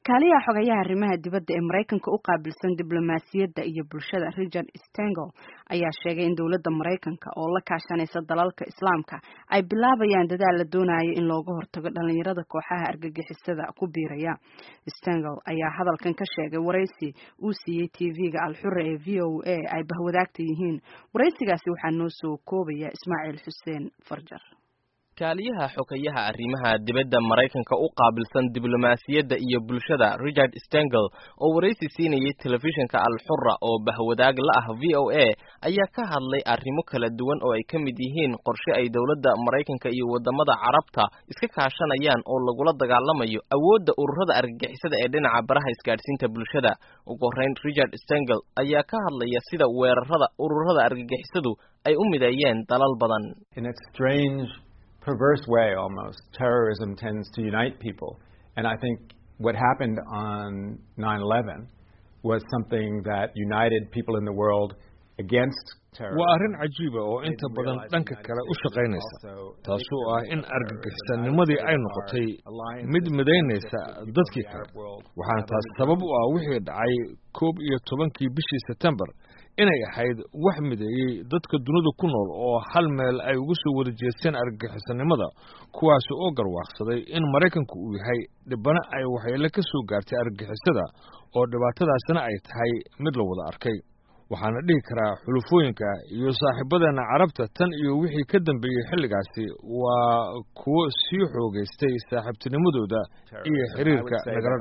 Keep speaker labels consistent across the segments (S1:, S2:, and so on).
S1: kaaliyaha xogayaha arrimaha dibadda ee maraykanka u qaabilsan diblomaasiyadda iyo bulshada richard stengel ayaa sheegay in dowladda maraykanka oo la kaashanaysa dalalka islaamka ay bilaabayaan dadaal la doonayo in looga hortago dhalinyarada kooxaha argagixisada ku biiraya stengel ayaa hadalkan ka sheegay waraysi uu siiyey tv-ga alxure ee v o a ay bahwadaagta yihiin waraysigaasi waxaa noo soo koobaya ismaaciil xuseen farjar
S2: kaaliyaha xogayaha arrimaha dibadda maraykanka u qaabilsan diblomaasiyadda iyo bulshada richard stengel oo waraysi siinayay telefishinka alxura oo bahwadaag la ah v o a ayaa ka hadlay arrimo kala duwan oo ay ka mid yihiin qorshe ay dowladda maraykanka iyo waddamada carabta iska kaashanayaan oo lagula dagaalamayo awoodda ururada argagixisada ee dhinaca baraha isgaadhsiinta bulshada ugu horreyn richard stengel ayaa ka hadlaya sida weerarada ururada argagixisadu ay u mideeyeen dalal badan
S3: perverse way almost, terrorism tends to unite people. And I think what happened on 9 11 was something that united people in the world against
S4: waa arrin cajiiba oo inta badan dhanka kale u shaqaynaysa taasoo ah in argagixisannimadii ay noqotay mid midaynaysa dadkii kale waxaana taas sabab u ah wixii dhacay koob iyo tobankii bishii sebtembar inay ahayd wax mideeyey dadka dunida ku nool oo hal meel ay uga soo wada jeesteen argagixisannimada kuwaasi oo garwaaqsaday in maraykanku uu yahay dhibana ay waxyeele ka soo gaartay argagixisada oo dhibaatadaasina ay tahay mid la wada arkay waxaana dhihi karaa xulufooyinka iyo saaxiibadeenna carabta tan iyo wixii ka dambeeyey xilligaasi waa kuwo sii xoogaystay saaxiibtinimadooda iyo xiriirka nagala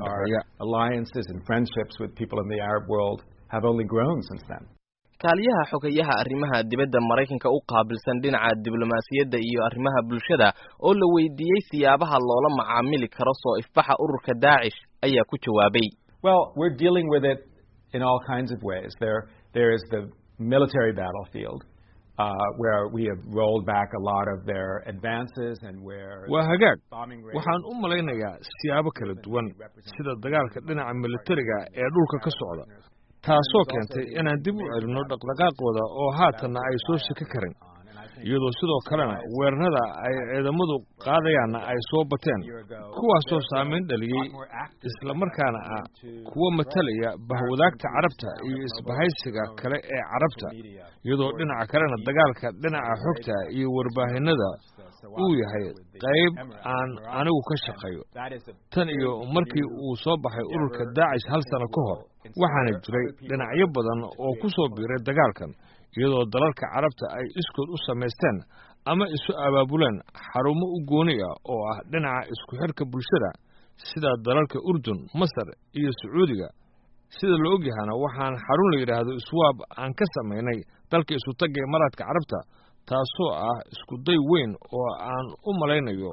S3: dhexeeya
S2: kaaliyaha xogayaha arrimaha dibadda maraykanka u qaabilsan dhinaca diblomaasiyadda iyo arrimaha bulshada oo la weydiiyey siyaabaha loola macaamili karo soo ifbaxa ururka daacish ayaa ku jawaabay
S3: well we're dealing with it in all kinds of ways there there is the military battlefield uh, where we have rolled back a lot of their advances and where
S4: waa hagaag waxaan u malaynayaa siyaabo kala duwan sida dagaalka dhinaca militariga ee dhulka ka socda taasoo keentay inaan dib u celinno dhaqdhaqaaqooda oo haatanna ay soo shaki karin iyadoo sidoo kalena weerarada ay ciidamadu qaadayaanna ay soo bateen kuwaasoo saamayn dhaliyey islamarkaana ah kuwa matalaya bahwadaagta carabta iyo isbahaysiga kale ee carabta iyadoo dhinaca kalena dagaalka dhinaca xogta iyo warbaahinada uu yahay qayb aan anigu ka shaqeeyo tan iyo markii uu soo baxay ururka daacish hal sano ka hor waxaana jiray dhinacyo badan oo ku soo biiray dagaalkan iyadoo dalalka carabta ay iskood u samaysteen ama isu abaabuleen xarumo u gooni ah oo ah dhinaca isku xidhka bulshada sida dalalka urdun masar iyo sacuudiga sida la ogyahana waxaan xarun la yidhaahdo iswaab aan ka samaynay dalka isutagga imaaraadka carabta taasoo ah iskuday weyn oo aan u malaynayo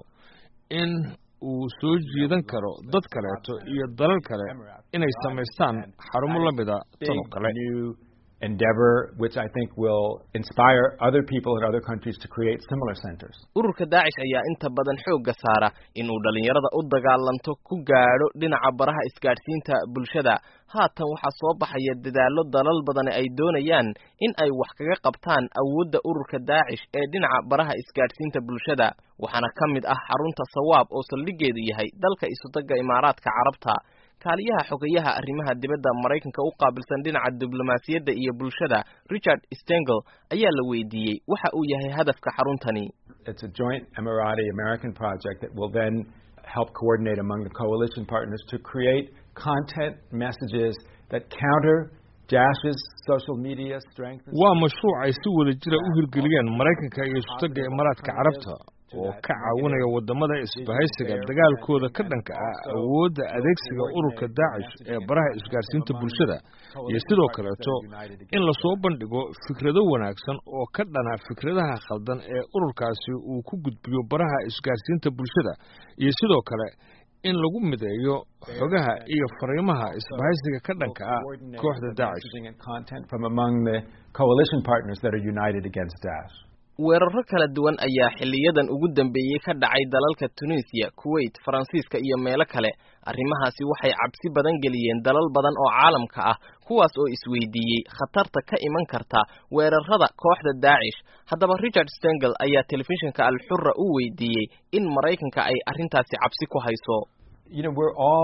S4: in uu soo jiidan karo dad kaleeto iyo dalal kale inay samaystaan xarumo la mida tan oo kale
S3: endeavor which I think will inspire other people in other countries to create similar centers.
S2: ururka daacish ayaa inta badan xoogga saara inuu dhalinyarada u dagaalanto ku gaadho dhinaca baraha isgaadhsiinta bulshada haatan waxaa soo baxaya dadaallo dalal badani ay doonayaan in ay wax kaga qabtaan awoodda ururka daacish ee dhinaca baraha isgaadhsiinta bulshada waxaana ka mid ah xarunta sawaab oo saldhigeedu yahay dalka isutagga imaaraadka carabta kaaliyaha xogayaha arrimaha dibadda maraykanka u qaabilsan dhinaca diblomaasiyadda iyo bulshada richard stengel ayaa la weydiiyey waxa uu yahay hadafka xaruntani
S3: It's a joint Emirati American project that will then help coordinate among the coalition partners to create content messages that counter Dash's social media strength.
S4: waa mashruuc ay si wada jira u hirgeliyeen maraykanka iyo isutagga imaaraadka carabta oo ka caawinaya waddamada isbahaysiga dagaalkooda ka dhanka ah awoodda adeegsiga ururka daacish ee baraha isgaadhsiinta bulshada iyo sidoo kaleeto in lasoo bandhigo fikrado wanaagsan oo ka dhana fikradaha khaldan ee ururkaasi uu ku gudbiyo baraha isgaadhsiinta bulshada iyo sidoo kale in lagu mideeyo xogaha iyo fariimaha isbahaysiga ka dhanka ah kooxda daacish
S3: from among the coalition partners that are united against Daesh.
S2: weeraro kala duwan ayaa xiliyadan ugu dambeeyey ka dhacay dalalka tunisiya kuwait faransiiska iyo meelo kale arrimahaasi waxay cabsi badan geliyeen dalal badan oo caalamka ah kuwaas oo isweydiiyey khatarta ka iman karta weerarada kooxda daacish haddaba richard stengel ayaa telefishinka alxura u weydiiyey in maraykanka ay arrintaasi cabsi ku hayso
S3: You know, we're all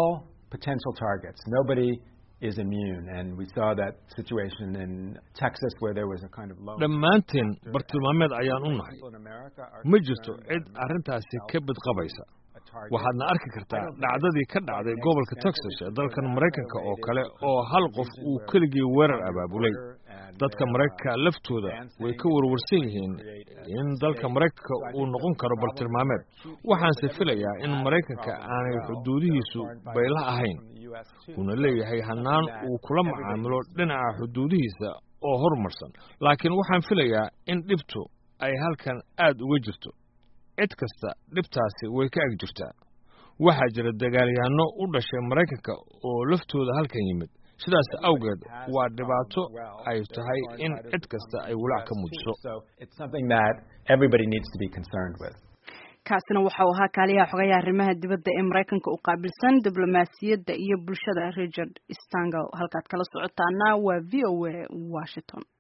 S3: potential targets. Nobody is immune, and we saw that situation in Texas where there was a kind of low.
S4: dhammaanteen bartilmaameed ayaan u nahay ma jirto cid arrintaasi ka badqabaysa waxaadna arki kartaa dhacdadii ka dhacday gobolka texas ee dalkan maraykanka oo kale oo hal qof uu keligii weerar abaabulay dadka maraykanka laftooda way ka warwarsan yihiin in dalka maraykanka uu noqon karo bartilmaameed waxaanse filayaa in maraykanka aanay xuduudihiisu bayla ahayn uuna leeyahay hannaan uu kula macaamilo dhinaca xuduudihiisa oo horumarsan laakiin waxaan filayaa in dhibtu ay halkan aad uga jirto cid kasta dhibtaasi way ka ag jirtaa waxaa jira dagaalyahanno u dhashay maraykanka oo laftooda halkan yimid sidaas awgeed waa dhibaato ay tahay in cid kasta ay walaac ka muujiso
S1: kaasina waxau ahaa kaaliyaha xogayaha arrimaha dibadda ee maraykanka u qaabilsan diblomaasiyadda iyo bulshada richard stango halkaad kala socotaana waa v o a washington